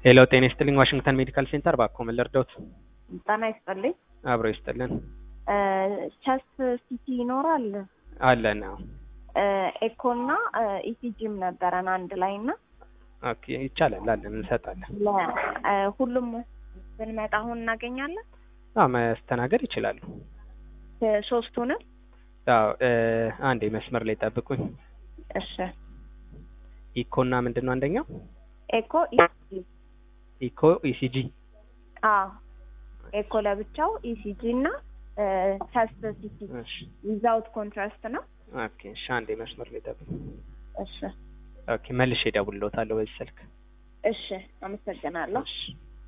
ሄሎ ጤና ይስጥልኝ ዋሽንግተን ሜዲካል ሴንተር ባኮ ምን ልርዳዎት? ጤና ይስጥልኝ። አብሮ ይስጥልን ቸስት ሲቲ ይኖራል? አለን። አዎ ኤኮ እና ኢሲጂም ነበረን አንድ ላይ እና ኦኬ ይቻላል አለን እንሰጣለን። ለ- ሁሉም ብንመጣ አሁን እናገኛለን አዎ መስተናገድ ይችላሉ። ሶስቱንም? አዎ እ አንዴ መስመር ላይ ጠብቁኝ። እሺ ኢኮና ምንድን ነው አንደኛው? ኤኮ ኢሲጂ ኢኮ ኢሲጂ አዎ ኤኮ ለብቻው ኢሲጂ እና ቸስት ሲቲ እሺ ዊዛውት ኮንትራስት ነው። ኦኬ እሺ አንዴ መስመር ላይ ጠብቁኝ። እሺ ኦኬ መልሼ እደውልልዎታለሁ በዚህ ስልክ። እሺ አመሰግናለሁ። እሺ